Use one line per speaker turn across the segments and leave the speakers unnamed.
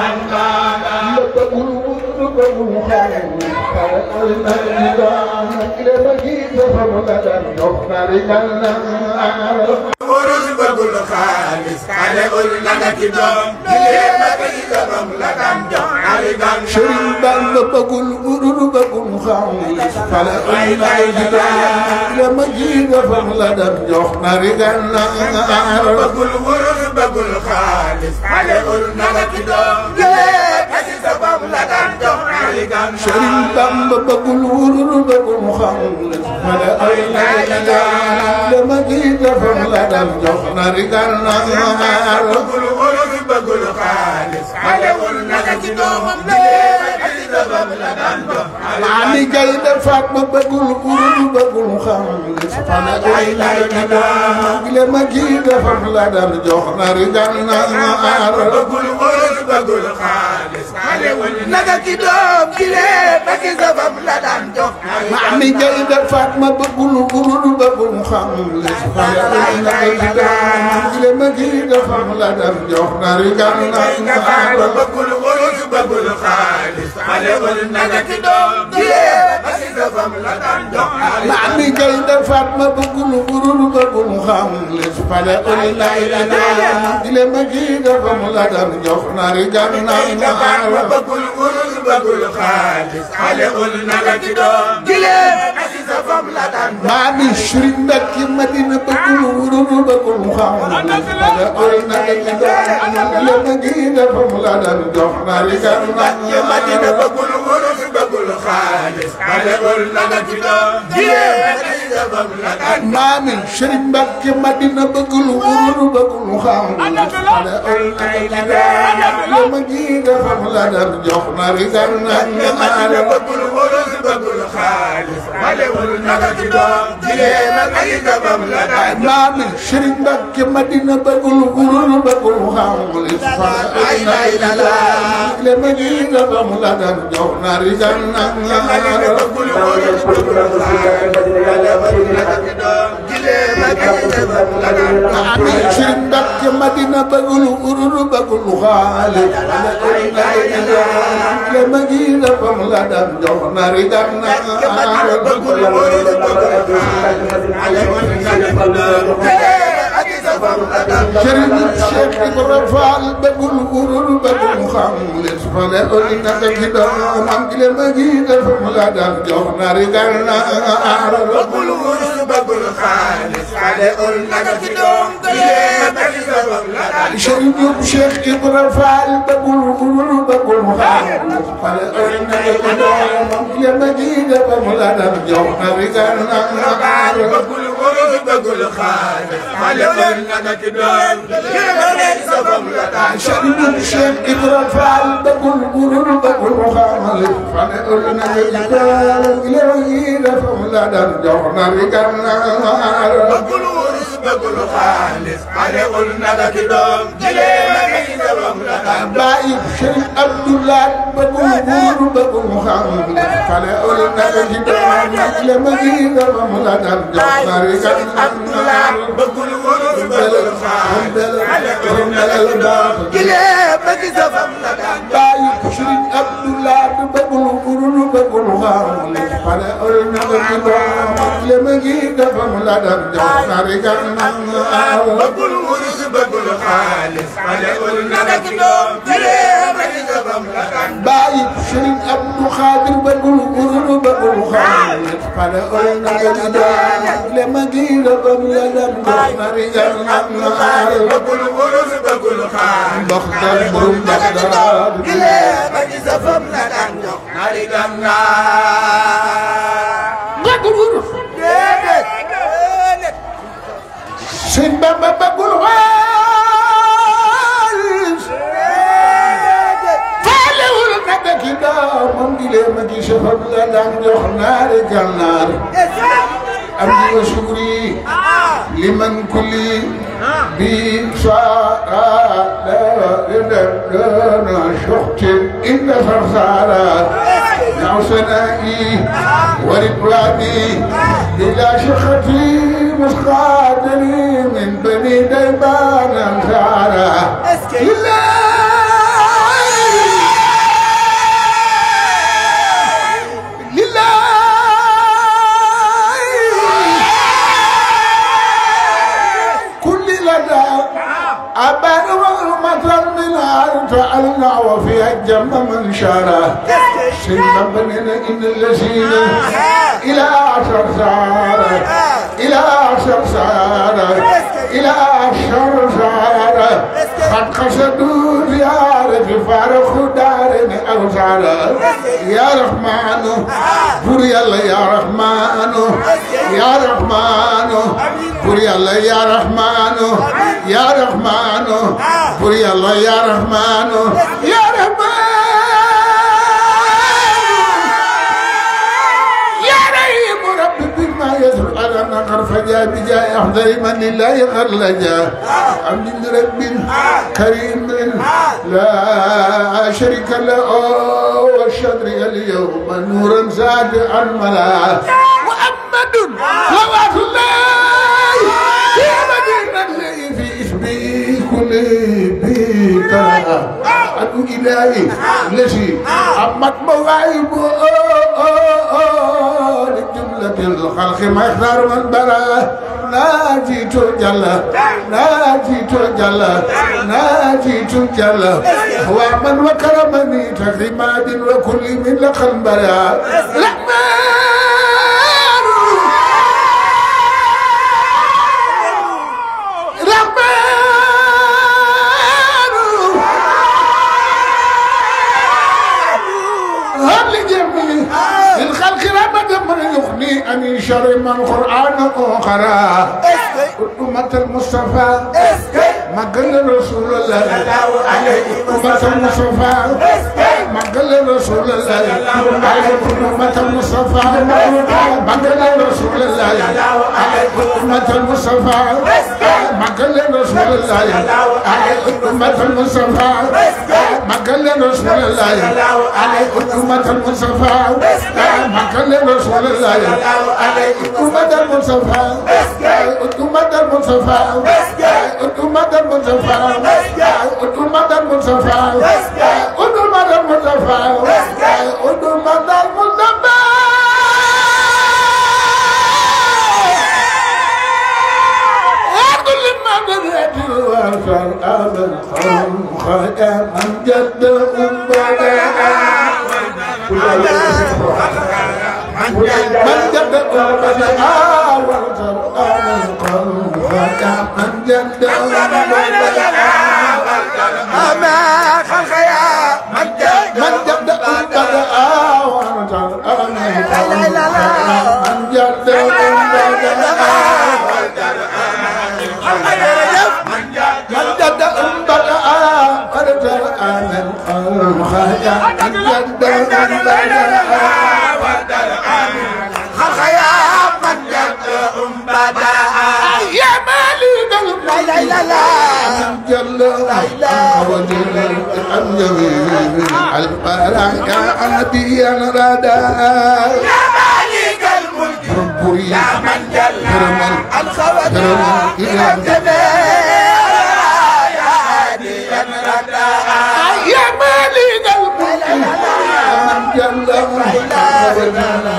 Urus bëggul xaalis xale ul naga ci doom jigéen ba kay doom la daan jox ali gan
Sëriñ Bamba bëggul urur bëggul xaalis fale ul naga ci doom le ma ji defam la dem jox nari gànnaar
bëggul urus bëggul xaalis xale ul naga ci doom jigéen ba kay doom la daan jox ali gan
Sëriñ Bamba bëggul urur bëggul xaalis fale ul naga ci doom le ma ji defam la dem jox nari gànnaar
bëggul urus bëggul xaalis xale ul naga ci doom jigéen ba kay doom la daan jox ali gan
Maami Gaynde Fatma bëggul urur bëggul xaalis fale ul naga ci doom le ma ji defam la dem jox nari gànnaar
bëggul urus bëggul xaalis xale ul naga ci doom jigéen ba kay doom la daan jox ali gan
Maami Gaynde Fatma bëggul urur bëggul xaalis fale ul naga ci doom le ma ji defam la dem jox nari gànnaar
bëggul urus bëggul xaalis xale ul naga ci doom jigéen ba kay doom la daan jox ali gan
Maami Gaynde Fatma bëggul urur bëggul xaalis fale ul naga ci doom le ma ji defam la dem jox nari gànnaar
bëggul urus bëggul xaalis xale ul naga ci doom jigéen ba kay doom la daan jox
maami Sëriñ Mbàkke Madina bëggul wurur bëggul xam fale ol naga ci doom le ma ji defam la dem jox nari
Mbàkke Madina
gànnaar
bëggul urus bëggul xaalis xale ul naga ci doom jigéen ba kay doom la daan jox
maami Sëriñ Mbàkke Madina bëggul wurur bëggul xam fale ol naga ci doom le ma ji defam la dem jox nari
Mbàkke Madina
gànnaar
bëggul urus bëggul xaalis xale ul naga ci doom jigéen ba kay doom la daan jox
maami Sëriñ Mbàkke Madina bëggul wurur bëggul xaalis fale ol naga ci doom le ma ji defam la dem jox nari
Madina
gànnaar
bëggul urus bëggul xaalis xale ul naga ci doom jigéen ba kay doom la daan jox
Ami Sëriñ Mbàkke Madina bëggul urur bëggul xaalis le ma gi defam la dem jox nari gànnaar
bëggul urus bëggul xaalis xale ul naga ci doom jigéen ba kay doom la daan jox
Sëriñ Cheikh Ibra Fall bëggul urur bëggul xaalis fale ol naka ci doomam le ma gi defam la dem jox nari gànnaar
bëggul urus bëggul xaalis xale ul naga ci doom jigéen ba kay doom la daan jox
Sëriñ Cheikh Ibra Fall bëggul urur bëggul xaalis fale ol naka ci doomam le ma gi defam la dem jox nari gànnaar
bëggul urus bëggul xaalis xale ul naga ci doom jigéen ba kay doom la daan jox
Sëriñ Cheikh Ibra Fall bëggul urur bëggul xaalis fale ol naka ci doomam le ma gi defam la dem jox nari gànnaar
bëggul urus bëggul xaalis xale ul naga ci doom jigéen ba kay doom la daan jox
Baay Sëriñ Abdoulaye bëggul urur bëggul xaalis fale ol naka ci doomam le ma gi defam la dem jox nari gànnaar
bëggul urus bëggul xaalis xale ul naga ci doom
Baay
jigéen ba kay doom la daan jox
Sëriñ Abdoulaye bëggul urur bëggul xaalis fale ol naka ci doomam le ma gi defam la dem jox nari gànnaar
bëggul urus bëggul xaalis xale ul naga ci doom jigéen ba kay doom la daan jox
Baay Sëriñ Abdou Khadir bëggul urur bëggul xaalis fale ol naka ci doomam le ma gi defam la dem jox nari gànnaar
bëggul urus bëggul xaalis
ndox dal borom ndox daal
jigéen ba kay doom la daan jox ari gannaar
bëggul urur
déedéet déedéet
Sëñ Bamba bëggul xaalis faalewul naka ci doomam di leen ma gi safam la daan jox naari gànnaar am di wa sukri liman kulli bi saara la dana shoxtin inda sarsara yaw sanai ورضواني إلى شختي مسقاتني من بني ديبان أنصارا إلا تعالى وفيها الجنة من شاره سيدنا بنينا إن الذين إلى عشر سارة إلى عشر سارة إلى عشر سارة قد قصدوا زيارة فارق دارين أوسارة يا رحمن بري الله يا رحمن يا رحمن بري الله يا رحمن يا رحمن بري الله يا رحمن يا رحمن يا رحيم رب بما يسر على نقر فجاء بجاء أحضر من لله خرلجا عبد رب كريم لا شريك له والشدر اليوم نورا زاد عن ملا محمد صلوات الله في مدينة في اسمي كل بيت أدعو إلهي الذي أمت مواهبه لجملة الخلق ما يختار من برا ناجيت جل ناجيت جل ناجيت جل هو من وكرمني تكريمات وكل من لقى برا هب لجميع للخلق رحمة من يغني عن شر من قرآن أخرى أمة المصطفى مقل رسول الله أمة المصطفى مقل رسول الله أمة المصطفى مقل رسول الله أمة المصطفى مقل رسول الله أمة المصطفى مقل رسول الله أمة المصطفى مقل رسول الله أمة المصطفى أمة المصطفى أمة المصطفى أمة المصطفى أمة المصطفى أمة المصطفى كل ما بدأت الوفر أبد خير من جد أمنا من جد أمنا والتر أبد خير من جد أمنا
أما خلق يا من جد
من جد أمنا والتر أبد خير من جد أمنا من جد أمنا والتر أبد خير من جد أمنا
خلق يا من جد أمبدا
يا مالك
لا لا لا لا
جل وجل الجميل البرايا أنبيا ردا
يا مالك الملك
ربي
يا من جل الخوات
كرم
إلى الجميع يا هادي ردا
يا مالك الملك جل وجل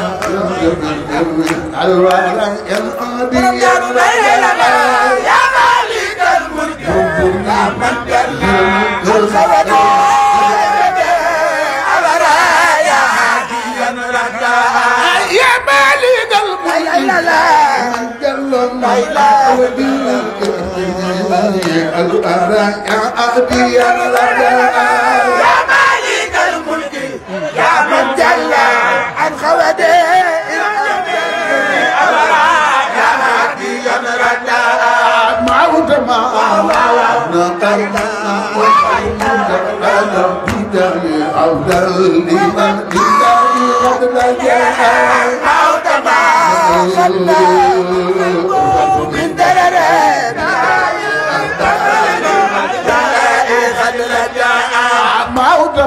البرايا أنبيا ردا
يا مالك الملك يا من جل الخوات يا هادي ردا
يا مالك
لا
الملك
لا لا يا مالك الملك يا من جل عن خوده يا هادي ردا موت ما خلى من درر قد رجع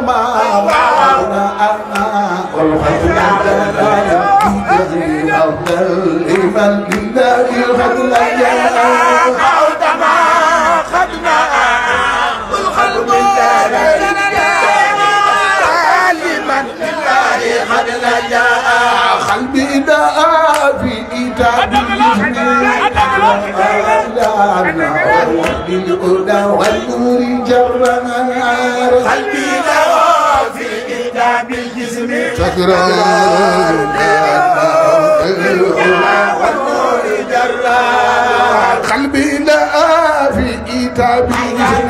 موت ما خدنا الخلق من درر لمن لله قد رجع
قلبي داء في كتاب بالهدى والنور جرنا
قلبي له في كتاب الجسم
تكرار
والنور جرار
قلبي لا في كتابي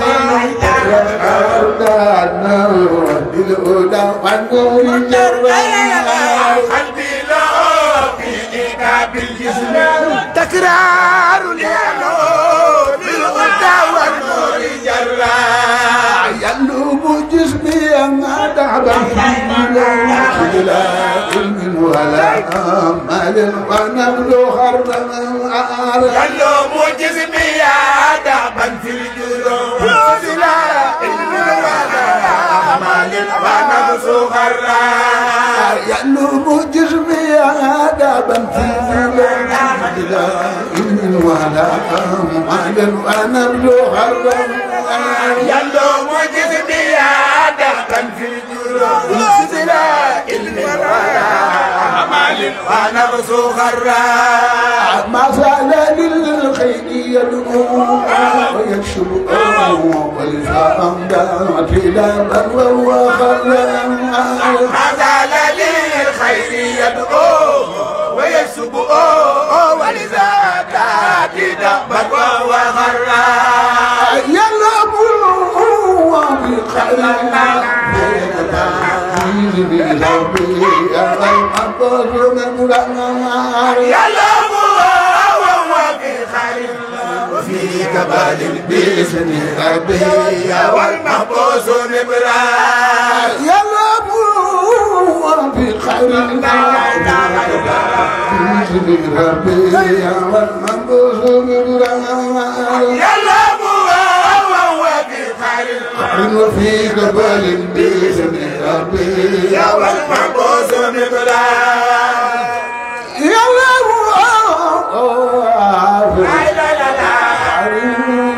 بالهدى والنور جرار
قلبي له في كتاب الجسم تكرار لأنه بالغدى والنور جرار
يلوم جسمي أما دعبا لا علم ولا أمل ونبلو خربا
يلوم جسمي يا دعبا في الجروح سلا علم ولا أعمال ونفس غرار
يلوم جسمي أدبا في لا علم ولا أمل ونبلو خربا
يلوم جسمي يا دعبا في الجروح سلا علم ولا أعمال ونفس غرار
ما زال للخير يدعو ويكشف ولساء دعت إلى من وهو خلق
ما زال للخير يدعو ويسب ولذا تاتي دبا وهو غرار
يلعب بخير
يلعب وهو في خير وفي كبال بإذن ربي والمحبوس نبرار
يلعب بخير ربي والمنبوس
يلعب وهو في خير
وفي قبل بإذن ربي
والمحبوس نبرار
يلا
لا لا لا لا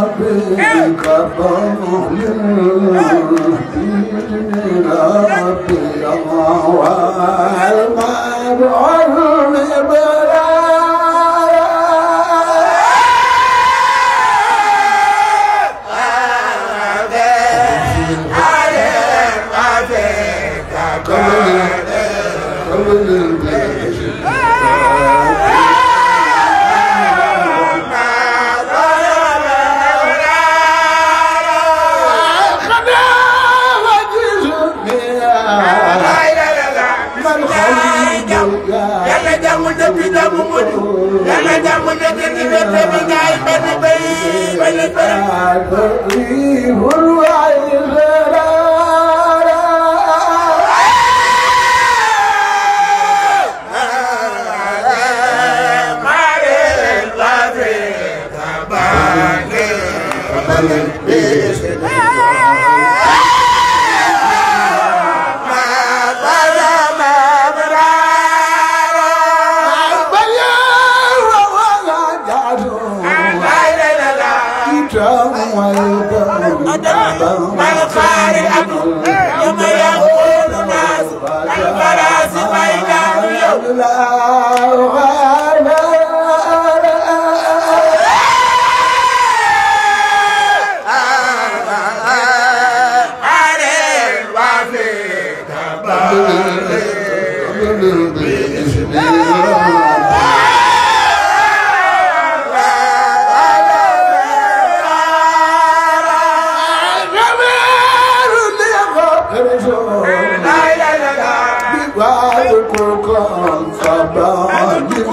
yàlla jàmm dëkk jàmm mujj yàlla jàmm dëkk ci wet bi gaay benn bay benn bay maare la fe tabange ma bala ma brara la la la la ما الخاري أبو يوم يقول الناس الفراس بين اليوم على الوافي لا لا لا لا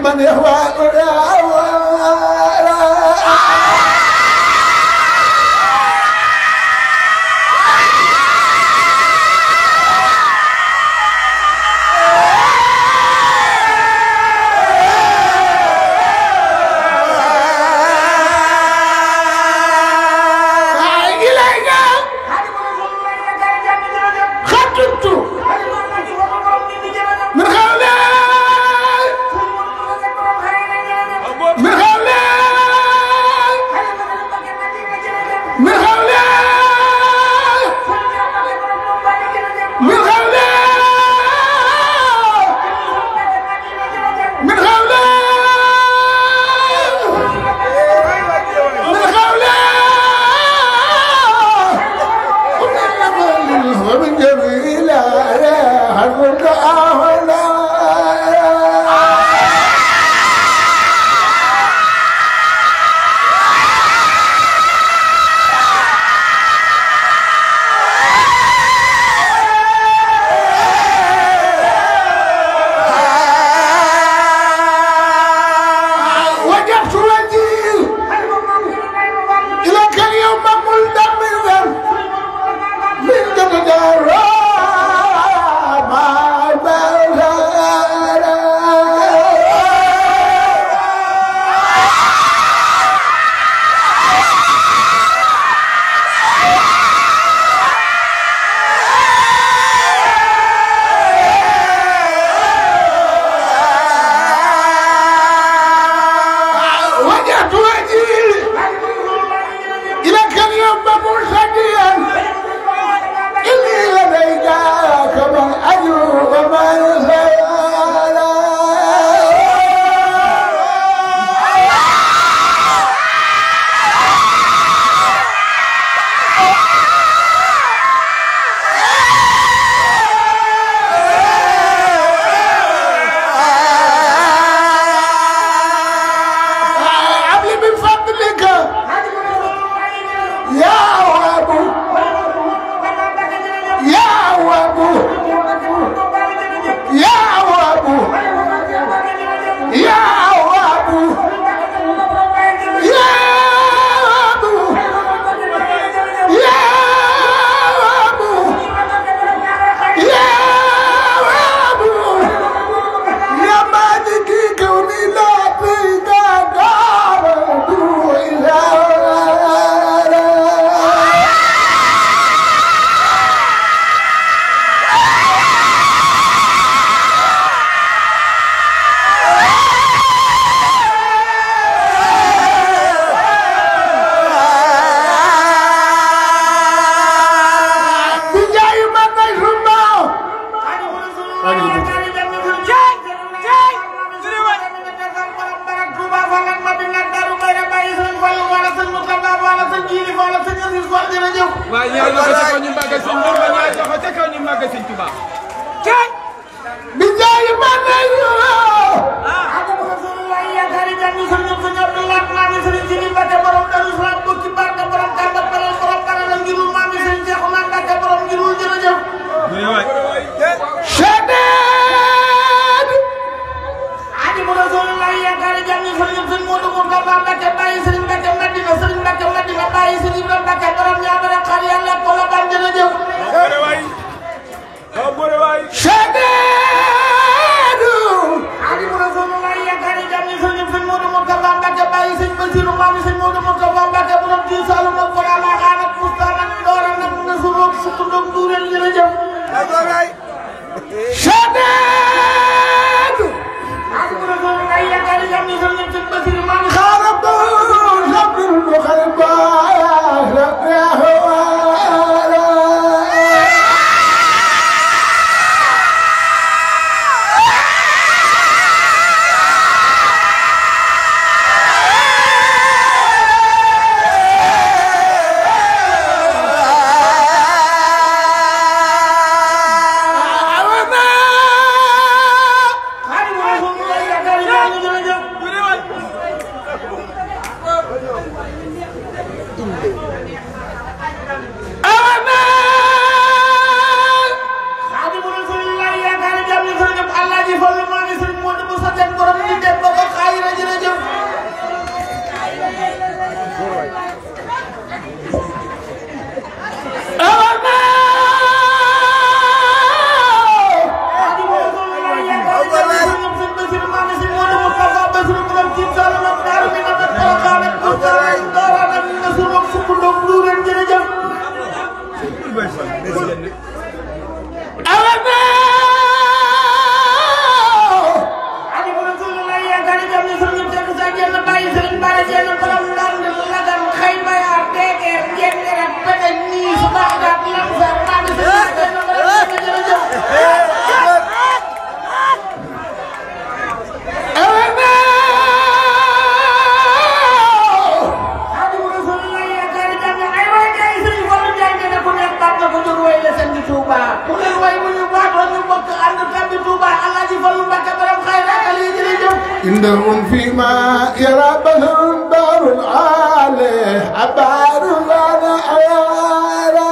من يهوى إليك خطبت من هؤلاء من هؤلاء من هؤلاء من هؤلاء من هؤلاء من هؤلاء ومن جميل حرك أهلا وجهت وجهي إليك اليوم ملتمسا من جدد ما وجهت وجهي إليك اليوم مرشديا إني لديك كما الأجر وما يزال عبلي من فضلك يا أبو يا أبو يا أبو يا أبو يا أبو يا أبو يا أبو يا مالكي كوني لا تيجا دار إلى بجاي ما نجمع
waaye ñaar loxo ca kaw ñu màggal sëñ Bamba ñaar loxo ca kaw ñu màggal sëñ Tuubaa
بجاي ما نجمع شداد شداد شداد خربوا صبر المخربات يا هوالا أعوذ إنهم فيما يرى بهم دار العالي عبار لنا عيارا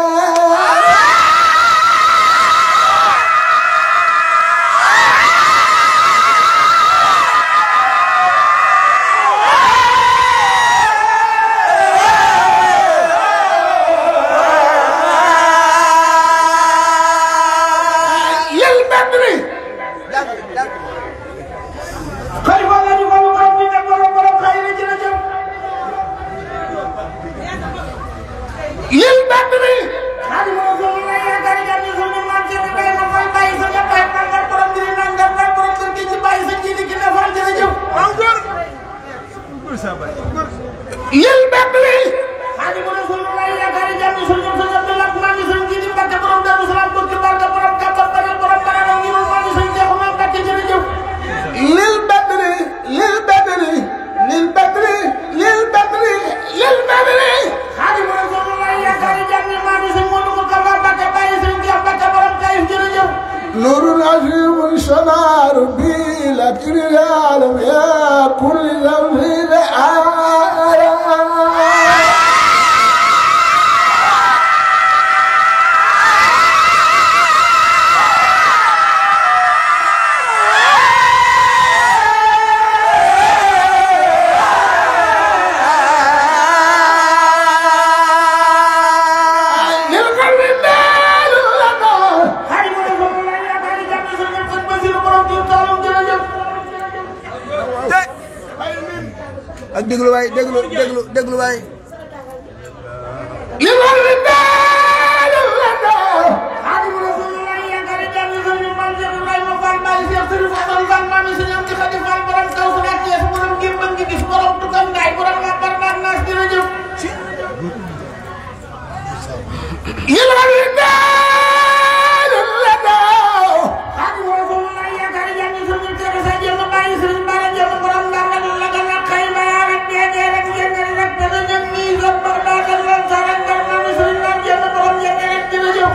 يا البدري
xalifa la ñu ko lu borom ñu dem borom borom xëy na jërëjëf
يا البدري
xalifa la ko la yaakaar jam ñu suñu maam ci bay ma fal bàyyi sa nga bay ma nga borom diri na nga nga borom kër gi ci bàyyi sa ji di ki ne fal jërëjëf encore
يا البدري
xalifa la ko la yaakaar jam ñu suñu suñu bi lak maam ñu suñu ji di mbàkke borom daru salaam bokki barka borom kàbbal banal borom banal ak ñu maam ñu suñu jeexu maam mbàkke jërëjëf
للبدري للبدري للبدري للبدري للبدري
xalifa la ko la yaakaar jam ñu maam ñu suñu mënu ko kàbbal mbàkke bàyyi suñu jeex mbàkke borom kayif jërëjëf
نور عظيم شنار بلا كريال يا كل ذنب آية للقلب مال لنا
xay ma ne foofu la yaakaar ni jàpp sa ñëpp sëñ Basiru borom jiw taalum jërëjëf.
ak déglu waay déglu déglu déglu waay
للقلب مال لنا
xay ma ne foofu la yaakaar ni jàpp sa ñëpp maam Cheikh Ibrahima Fall Baye Cheikh Sëriñ Fall Fall maam yi sëñ Amdi Xadi Fall borom kaw su nekk Cees borom Gémbal ngi gis borom Tukam Ngaay borom waa Barbaat Naas jërëjëf.
للقلب مال لنا
xay ma ne foofu la yaakaar ni jàpp sa ñëpp Cheikh Issa Dieng bàyyi sëriñ Bara Dieng borom Ndar la la la la xëy ma yaa rek ñeñee rek ñeñee rek dana ñëw nii sa Barbaat ak lan sa rek Ndar maam yi sëriñ Ndar Dieng borom ñeñee rek jërëjëf.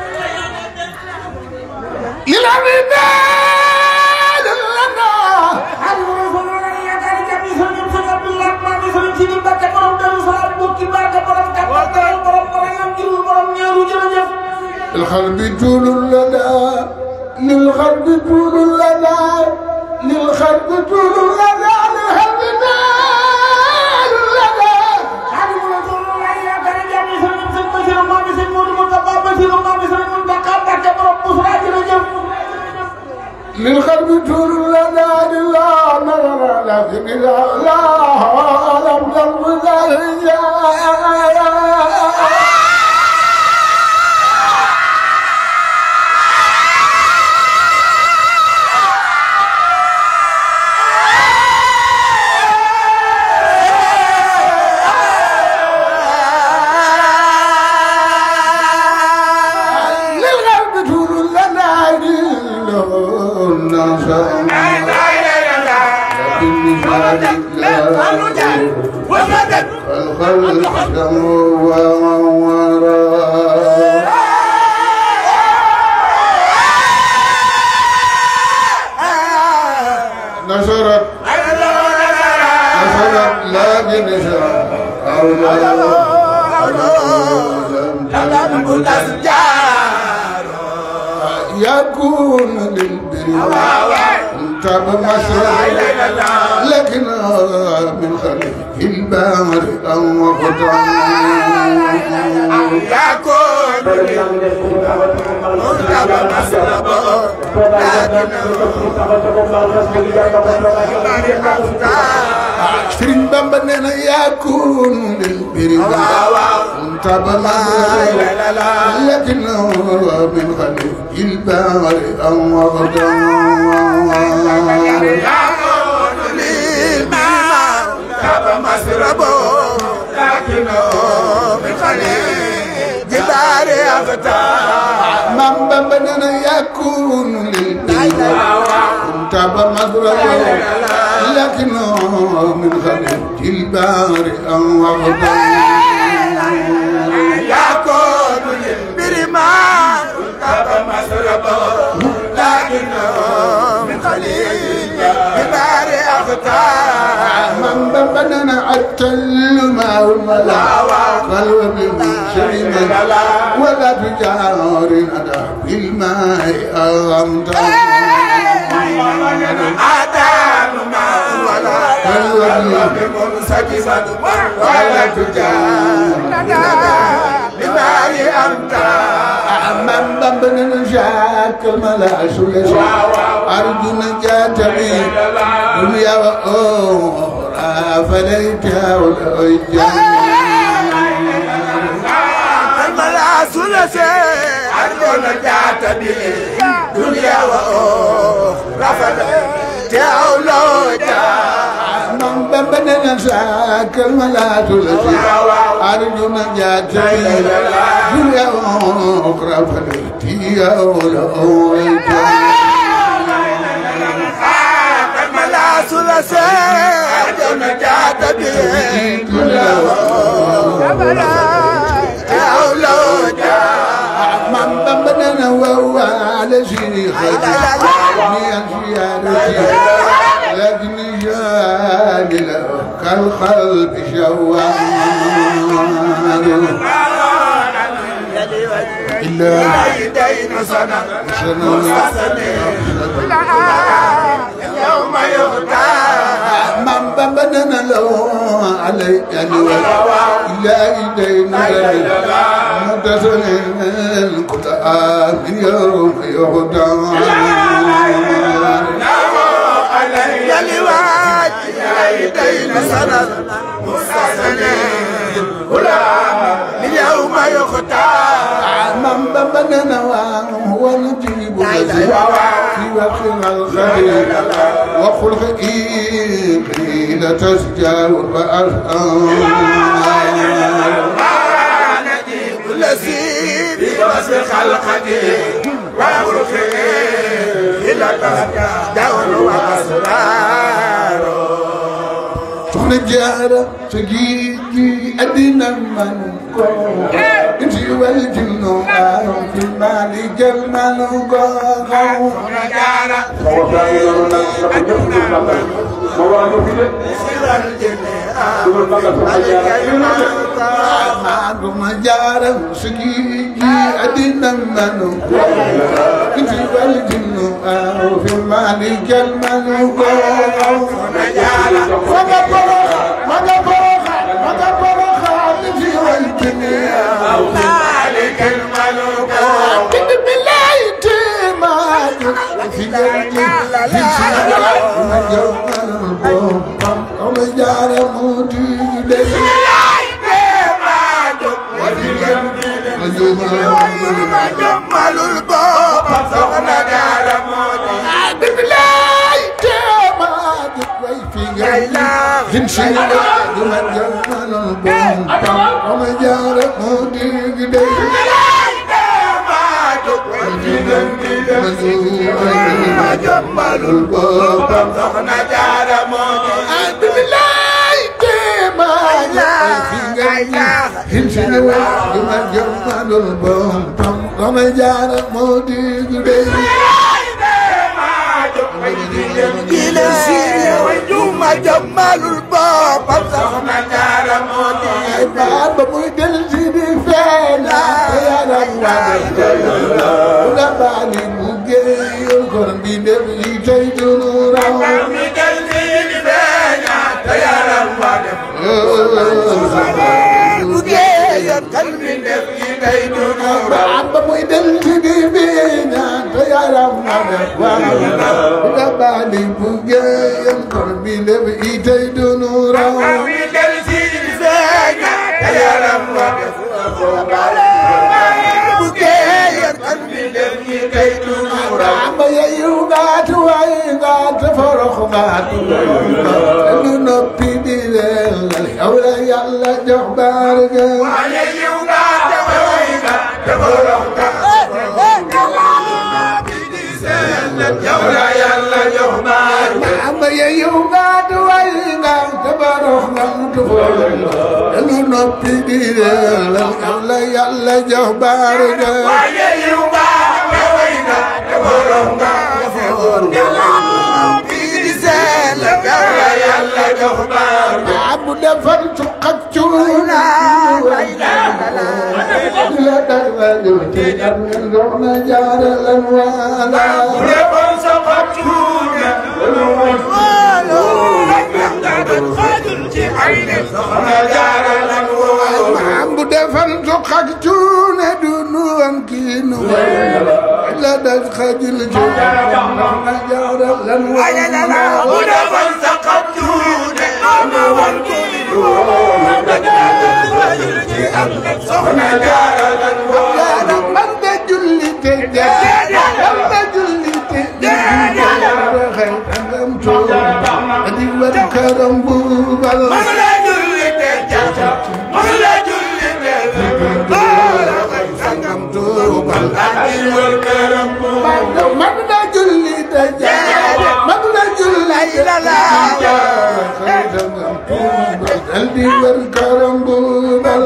للقلب مال لنا
Xaadimu Rasuul la yaakaar jàmm yi sëriñ sëriñ Abdoulaye maa ngi sëriñ Sidi Mbacke borom Darou Salaam bokki barke borom Kàppal borom borom borom am jiwu borom ñeeru jërëjëf.
القلب طول لنا للقلب طول لنا للقلب طول لنا للقلب مال لنا
Xaadimu Rasuul la yaakaar jàmm yi sëriñ sëriñ Basiru maa ngi sëriñ Modou Moustapha Basiru maa ngi sëriñ Moustapha Mbacke borom Bousra jërëjëf.
للقلب طول لنا لله نظر لكن لا لا لم تنفذ للقلب طول لنا لله لكن لا الخلق وراء نشرت نشرت لكن نشرت يكون للبر تاب مشرق لكن من خلف البامر أو Sëriñ Bamba nee na yakun lil biri تاب مشرق لكن من خلف البامر أو من بمبنا يكون للبيت كنت بمضرب لكنه من خلف البار أو غضب من بمنا التل ما ولا قلب من شرم ولا تجار ندى بالماء أغمت
آدم ما ولا قلب منسكبا ولا تجار بما أنت
من بمنا شاك الملا سلسل أرجو نجاة من دنيا وأخرى فليتها والأجيال
الملاس لسي أرجو نجاة به دنيا وأخرى فليتها
من بمبنا ساك الملاة التي أرجو نجاة دنيا أخرى فليتي أولئك
الملاس لسي أرجو نجاة به دنيا
من بمبنا وهو على شيخ من زيارتي لكن جاني له كالقلب شوار إلا
يدين سنة
سنة
يوم يغتاب
من بمبنا له علي إلا إيدينا متصل كل آمن يوم يهدى
يا لواج يدين سنة مستسنين اليوم يغتاب
من بمبنا وهو نجيب الذي في وقت الخير وخلق قيل تسجل وأسأل
الذي بوصف خلقته وخلقه إلى دور وأسرار
soxna jaara sa géej gi addina man ko inti wal jinno aayo fi maali jël manu ko xaw maadu ma jaara sa géej gi addina man ko inti wal jinno aayo fi maali jël manu ko xaw maga boroxa maga boroxa maga boroxa inti wal jinno
مالك الملك
بسم الله تمام في جنتي في سيرة ما جمال البوم أم جار مودي لي
جمال الباب سخنا دار موتي
بسم الله تمام في جنتي في سيرة ما جمال البوم أم جار مودي لي
جمال الباب سخنا دار موتي
بسم الله تمام في جنتي Hinsin wa duma jamalul bom tam dama jaara moo di gudde
إلى وجوم جمال الباب سخنا دار موتي
ay baat ba muy del si di feena yaram wa la baani bu géeyul kon bi def yi tey dunu raw baat ba muy del si di feena te yaram wa def waaw la baani bu géeyul kon bi def yi tey dunu raw Amba ya yu gaatu waay gaatu forox gaatu lu noppi di leelal yow la yàlla jox barke Amba ya yu gaatu waay gaatu forox gaatu lu noppi di leelal yow la yàlla jox barke
Yeah.
defar cuq ak cuuna la dara te am na soxna jaara lan waala maam bu defar cuq ak cuuna du nu am kii nu la daj xajil ci soxna jaara lan waala jaara man de julli te jaara man de julli te jaara xëy angam tuuba di war këram buubal angam tuubal man de julli te jaara man de julli te jaara xëy angam tuubal dal di war këram buubal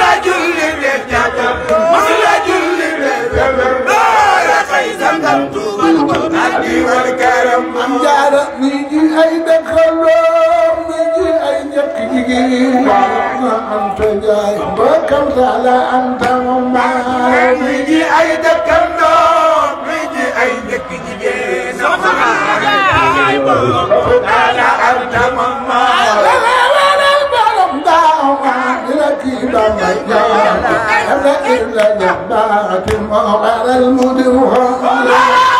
am jaara mi ji ay dëkkandoo mi ji ay njëkk jigéen ma anta jaay bokkam taala anta mama mi ji ay dëkkandoo mi ji ay njëkk jigéen taala anta mama waral borom daaw ma dina kii ba ma jaay ala illa jabbaati moo waral mu di xool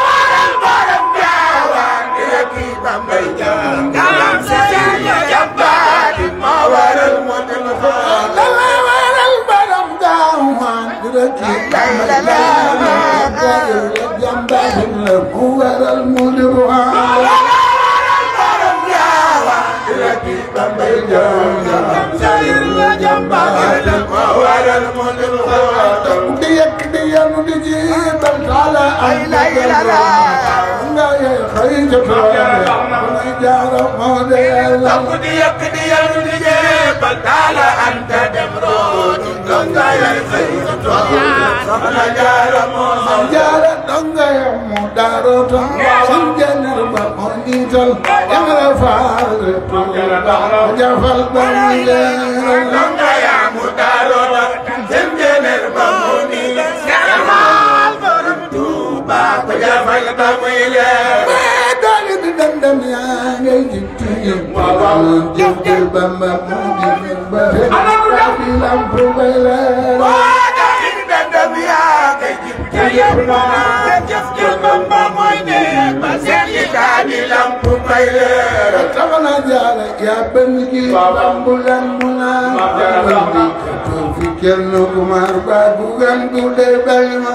dala waral borom daaw ma dina kii ba ma jaay jàmbaar la mu waral mu di xool di yekk di yanu di jiital taala ay layla nga ye xëy ca toole may jaara moo de yàlla jaara donga ya mu daaroto sun jener ba moo niital yamra faal jafal ba mu leeral mais doole di dandam yaa ngay jikki jëkkër Bamba moo di ba fekk di lamp bay leeral Soxna Jaara yaa benn gi bambulan mu naan bandi ko fi kenn ku mar ba bu gan du de bay ma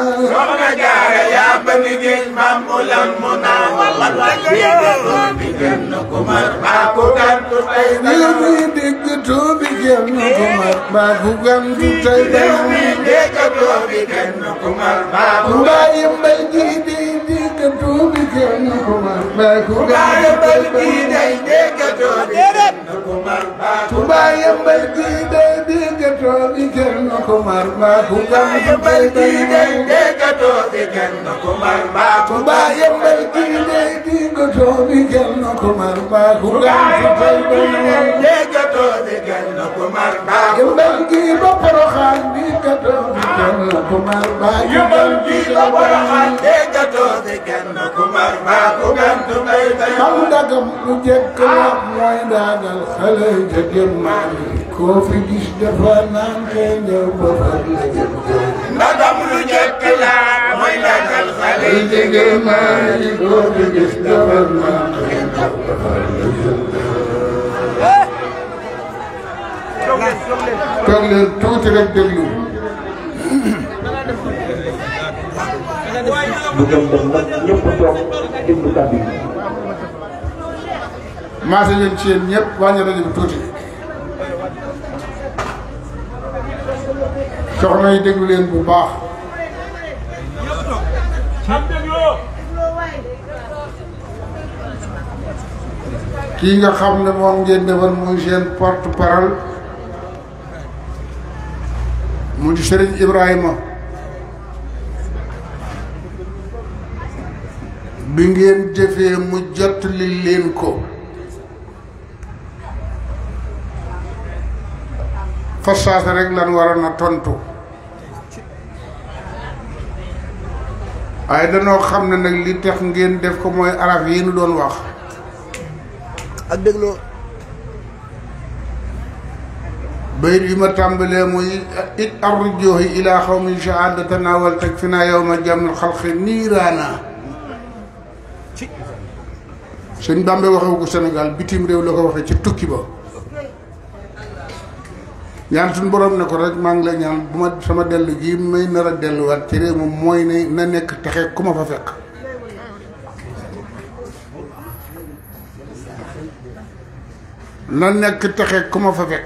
ñu mi digg tuubi kenn ku mar ba bu gan du tey bay ma Mbaye mbay gi di digg tuubi kenn ku mar ba bu gan du tey bay ma Touba yembal gi day diggatoo bi kenn ko mar ba ku gam du tey bay ma Touba yembal gi day diggatoo bi kenn ko mar ba ku gam du tey bay ma yembal gi ba poroxaan diggatoo bi kenn ko mar ba ku gam du tey bay ma mam dagam lu jekk la mooy daagal xale jëgëm maan koo fi gis dafa naan kay ñëw ba far la jëm
ndagam lu jëkk la mooy ndagal xale
xale jëgëm maan koo fi gis dafa naan kay ñëw ba far la jëm toog leen tuuti rek déglu
bu dem dem nag ñëpp toog déglu kàddu yi.
maase leen ci yéen ñëpp wàññi rajo bi tuuti soxna yi déglu leen bu baax kii nga xam ne moom ngeen defal muy seen porte parole mu di Serigne Ibrahima bi ngeen jëfee mu jot li leen ko fa saasa rek lan waroon a tontu waaye danoo xam ne nag li tax ngeen def ko mooy araf yi nu doon wax
ak dégloo
bayit bi ma tàmbalee muy it arrujuhi ila xawmin shahaadatana wal takfina yawma jamil xalqi niiraana sëñ Bàmbe waxewu ko Sénégal bitim réew la ko waxee ci tukki ba ñaan suñu borom ne ko rek maa ngi la ñaan bu ma sama dellu gi may nar a delluwaat ci réew moom mooy ne na nekk texe ku ma fa fekk na nekk texe ku ma fa fekk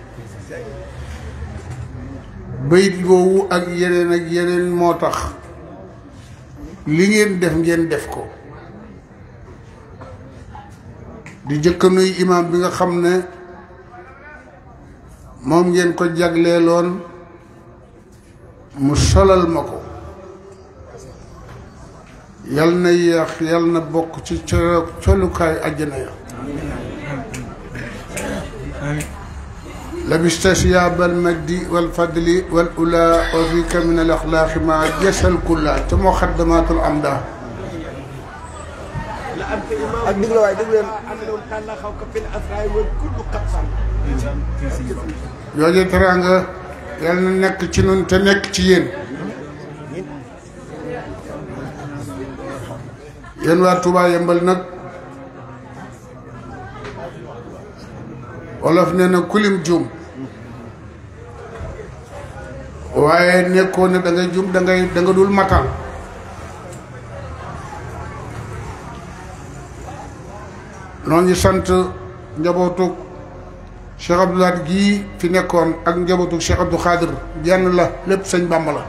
bayit boobu ak yeneen ak yeneen moo tax li ngeen def ngeen def ko di jëkk nuy imaam bi nga xam ne moom ngeen ko jagleeloon mu solal ma ko yal na yéex yal na bokk ci co colukaay àjjana ya labista siyaaba almajdi walfadli wal ula wa fika min al axlaaqi ma jasal kulla te moo xaddamaatul amda
ak dégloo waay déglu leen
jooje teraanga yal na nekk ci nun te nekk ci yéen yéen waa Touba yembal nag wolof nee na kulim juum waaye nekkoo ne da ngay juum da ngay da nga dul matal noo ngi sant njabootu Cheikh Abdoulaye gii fi nekkoon ak njabootu Cheikh Abdou Khadir jenn la lépp sëñ Bàmba la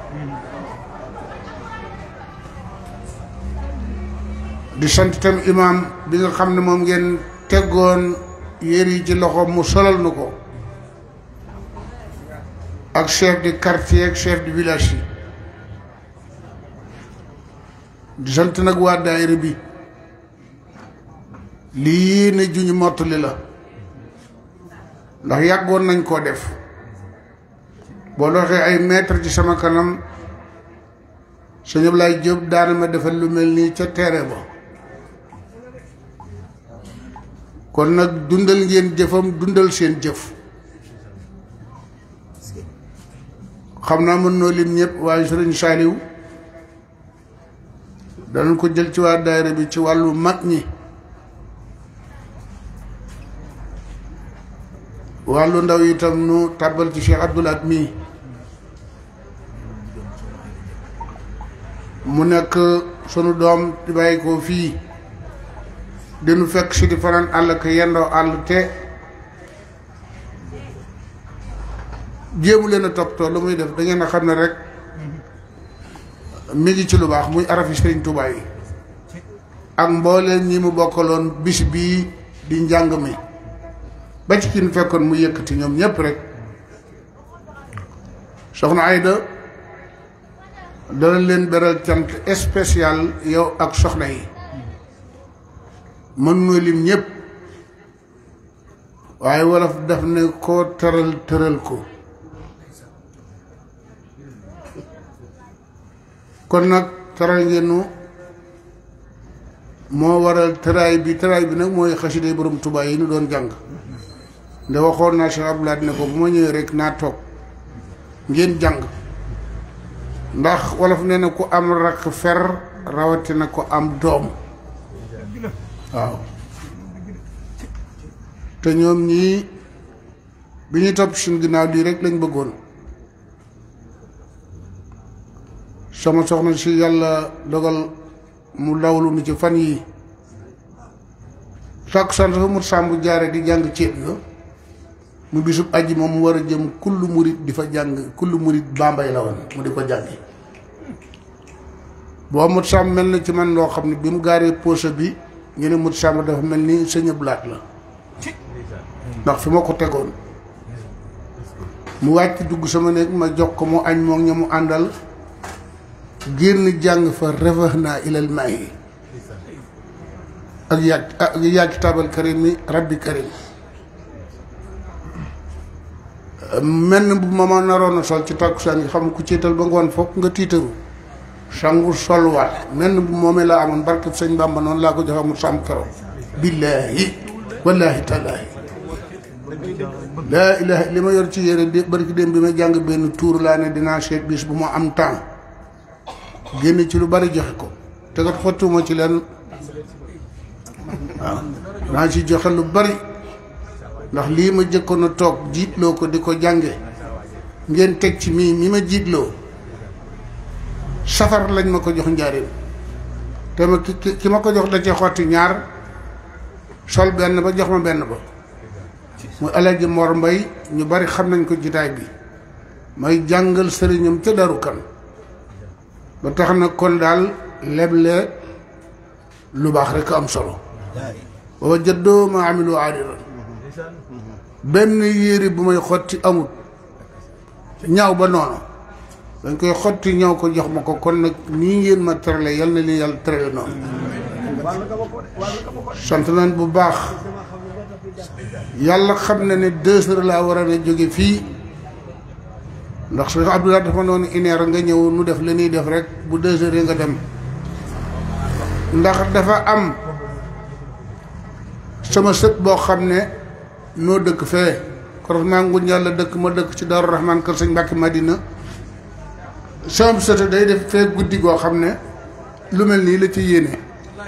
di sant itam imaam bi nga xam ne moom ngeen teggoon yéer yi ci loxo mu solal nu ko ak chef de quartier ak chef de village yi di sant nag waa daayira bi lii ne juñu mottali la ndax yàggoon nañ koo def boo doxee ay mètre ci sama kanam sëñ Ablaye Diop daana ma defal lu mel nii ca teere ba kon nag dundal ngeen jëfam dundal seen jëf xam naa mën noo lim ñëpp waaye sëriñ Saaliw danañ ko jël ci waa daayira bi ci wàllu mag ñi wàllu ndaw itam nu tàbbal ci Cheikh Abdoulaat mii mu nekk sunu doom di bàyyi ko fii dinu fekk si di fanaan àll ko yendoo àll te jéemu leen a toppatoo lu muy def da ngeen a xam ne rek mi ngi ci lu baax muy arafi Sëriñ Tuubaa yi ak mbooleen ñi mu bokkaloon bis bii di njàng mi ba ci kin fekkoon mu yëkkati ñoom ñëpp rek soxna Ayda dana leen beral cant spécial yow ak soxna yi mën noo lim ñëpp waaye wolof daf ne koo tëral tëral ko kon nag tëral ngeenu moo waral tëraay bi tëraay bi nag mooy xasida borom Tuubaa yi nu doon jàng nde waxoon naa Cheikh Abdoulaye ne ko bu ma ñëwee rek naa toog ngeen jàng ndax wolof nee na ku am rakk fer rawatina ko am doom waaw te ñoom ñii bi ñuy topp suñ ginnaaw lii rek lañ bëggoon sama soxna si yàlla dogal mu lawlu nu ci fan yii sàkk sant fa mut sàmbu jaare di jàng ceeb ga mu bisub aji moom mu war a jëm kullu murit di fa jàng kullu murit bambay la woon mu di ko jàngi boo mut sàmm mel na ci man loo xam ne bi mu gaaree poche bi ñu ne mut sàmm dafa mel ni sëñ blaat la ndax fi ma ko tegoon mu wàcc dugg sama néeg ma jox ko mu añ moom ña mu àndal génn jàng fa refax naa ilal maayi ak yàgg ak yaa kitaabal karim mi rabbi karim menn bu ma ma naroon a sol ci takkusaan gi xam ku ciital ba ngoon fokk nga tiitaru sangu solwaat menn bu moomee laa amoon barke sëñ Bamba noonu laa ko joxe mu sàmm keroog billaahi wallaahi tallaahi laa ilaha li ma yor ci yére di barki dem bi ma jàng benn tuur laa ne dinaa seet bis bu ma am temps génn ci lu bari joxe ko te kat xottuma ci leen waaw naa ci joxe lu bari ndax lii ma jëkkoon a toog jiitloo ko di ko jànge ngeen teg ci mii mi ma jiitloo safar lañ ma ko jox njaareem te ma ki ki ma ko jox da cee xotti ñaar sol benn ba jox ma benn ba muy Alaaji Mor Mbay ñu bari xam nañ ko jitaay bi may jàngal sëriñam ca daru kan ba tax na kon daal leble lu baax rek am solo booba jëddoo ma amilu aadiran benn yére bu may xotti amut ñaaw ba noonu dañ koy xotti ñëw ko jox ma ko kon nag nii ngeen ma terale yal na leen yàlla terale noonu sant nañ bu baax yàlla xam na ne deux heures laa war a ne jóge fii ndax su Abdoulaye dafa noonu une heure nga ñëw nu def li ñuy def rek bu deux heures yi nga dem ndax dafa am sama sët boo xam ne noo dëkk fee korosement nguñ yàlla dëkk ma dëkk ci Daaru Rahman kër sëñ Mbàkke Madina sama sët day def fee guddi goo xam ne lu mel nii la ci yéene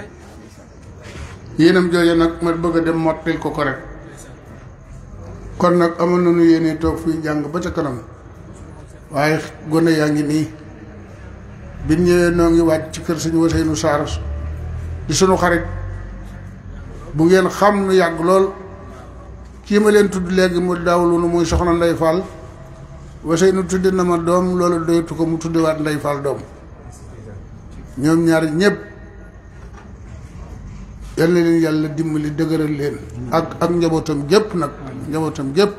yéenam jooju nag ma bëgg a dem mottil ko ko rek kon nag amoon nañu yéene toog fii jàng ba ca kanam waaye gone yaa ngi nii biñ ñëwee noo ngi wàcc ci kër suñu Waseynu Saar di sunu xarit bu ngeen xam nu yàgg lool kii ma leen tudd léegi mu daawlu nu muy soxna Ndey Fall Waseynu tudde na ma doom loolu doyatu ko mu tuddewaat Ndey Fall doom ñoom ñaar ñëpp yal na leen yàlla dimbali dëgëral leen ak ak njabootam gépp nag njabootam gépp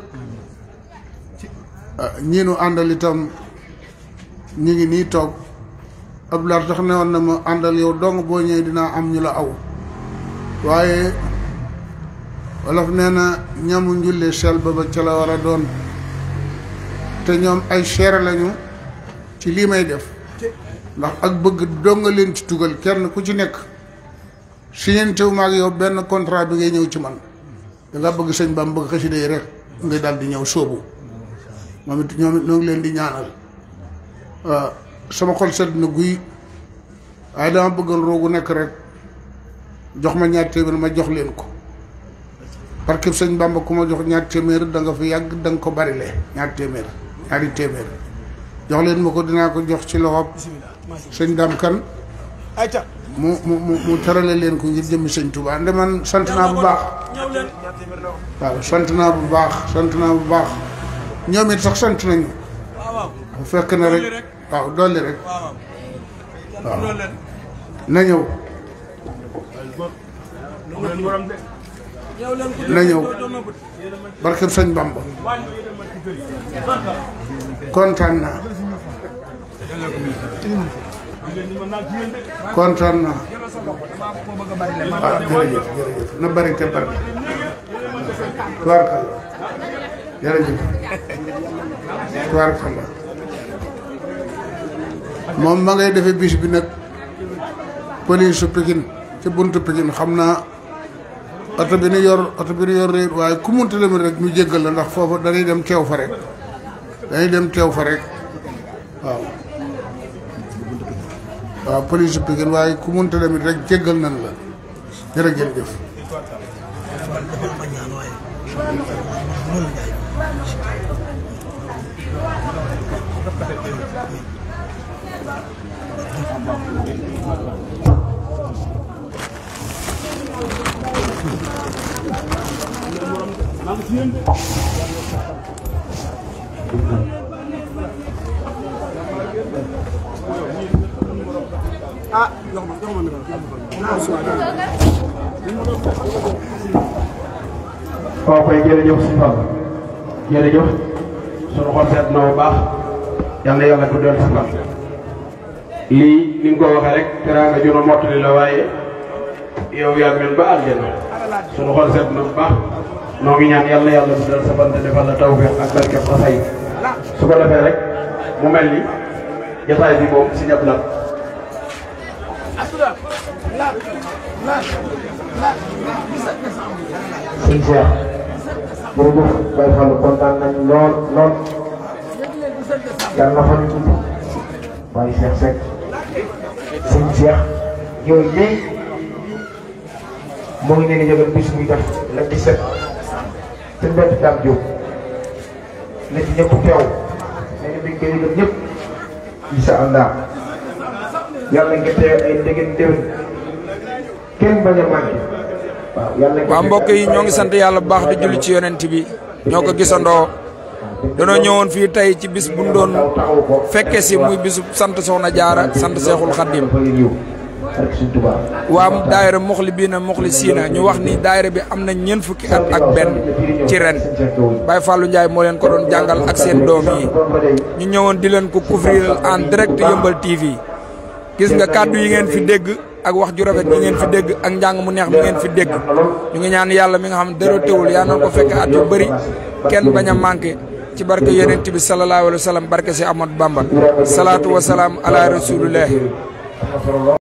ñii nu àndal itam ñu ngi nii toog Abdoulaye tax ne woon na ma àndal yow dong boo ñëwee dinaa am ñu la aw waaye wolof nee na ñamu njulle sel ba ba ca la war a doon te ñoom ay seere lañu ci lii may def ndax ak bëgg donga leen ci tugal kenn ku ci nekk siñentewu ma ak yow benn contrat bi ngay ñëw ci man danga bëgg sëñ Bam bëgg xasida yi rek ngay daal di ñëw sóobu moom it ñoom it ñoo ngi leen di ñaanal waaw sama xol sedd na guy waaye dama bëggoon roogu nekk rek jox ma ñaar téeméer ma jox leen ko parce que sëñ Bamba ku ma jox ñaar téeméer da nga fi yàgg da nga ko bari lee ñaar téeméer ñaari téeméer jox leen ma ko dinaa ko jox ci loxob sëñ Dam Kan mu mu mu mu terale leen ko ngir jëmmi sëñ Touba nde man sant naa bu baax waaw sant naa bu baax sant naa bu baax ñoom it sax sant nañu bu fekk na rek waaw dolli rek waaw na ñëw na ñëw barkeb sëñ Bamba kontaan naa kontaan naa ah jërëjëf jërëjëf na bari te bari tubaarkalla jërëjëf tubaarkalla moom ma ngay defee bis bi nag police su Pikine ci buntu Pikine xam naa oto bi nu yor oto bi nu yor réer waaye ku munta dem rek ñu jéggal la ndax foofu dañuy dem teew fa rek dañuy dem teew fa rek waaw waaw police su Pikine waaye ku munta dem rek jéggal nañ la jërëjëf
waaw koy jërëjëf si Fall jërëjëf sunu xol seet na bu baax yal na yàlla guddal sa fan lii ni nga ko waxee rek teraanga ju nu mottali la waaye yow yaa mel ba àljana sunu xol seet na bu baax noo ngi ñaan yàlla yàlla guddal sa bant defal la tawfeex ak barkeb xasay su ko defee rek mu mel ni jotaay bi moom si ñëpp la
sëñ Cheikh jërëjëf Baye Fall kontaan nañ lool lool yàlla na fa ñu tudd Baye Cheikh Seck sëñ Cheikh ñëw léegi moo ngi leen di yëgal bis muy def la 17 te mbett Dame Diop na ci ñëpp teew nee na mi ngi koy yëgal ñëpp incha allah yàlla nga teew ay ndegen déwén kenn bañ a manqué waaw yàlla nga
waa mbokk yi ñoo ngi sant yàlla bu baax di julli ci yonent bi ñoo ko gisandoo danoo ñëwoon fii tey ci bis bu ñu doon fekke si muy bisu sant Soxna Jaara sant Seexul Xaddim waa daayira muxli bii na muxli siina ñu wax ni daayira bi am na ñeent fukki at ak benn ci ren Baye Fallou Ndiaye moo leen ko doon jàngal ak seen doom yi ñu ñëwoon di leen ko couvrir en direct yëmbal TV gis nga kàddu yi ngeen fi dégg ak wax ju rafet yi ngeen fi dégg ak njàng mu neex mi ngeen fi dégg ñu ngi ñaan yàlla mi nga xam ne dara teewul yaa noon ko fekk at yu bëri kenn bañ a manqué ci barke yonent bi sallallahu alayhi wa sallam barke si Ahmad Bamba salaatu wa salaam ala rasulillah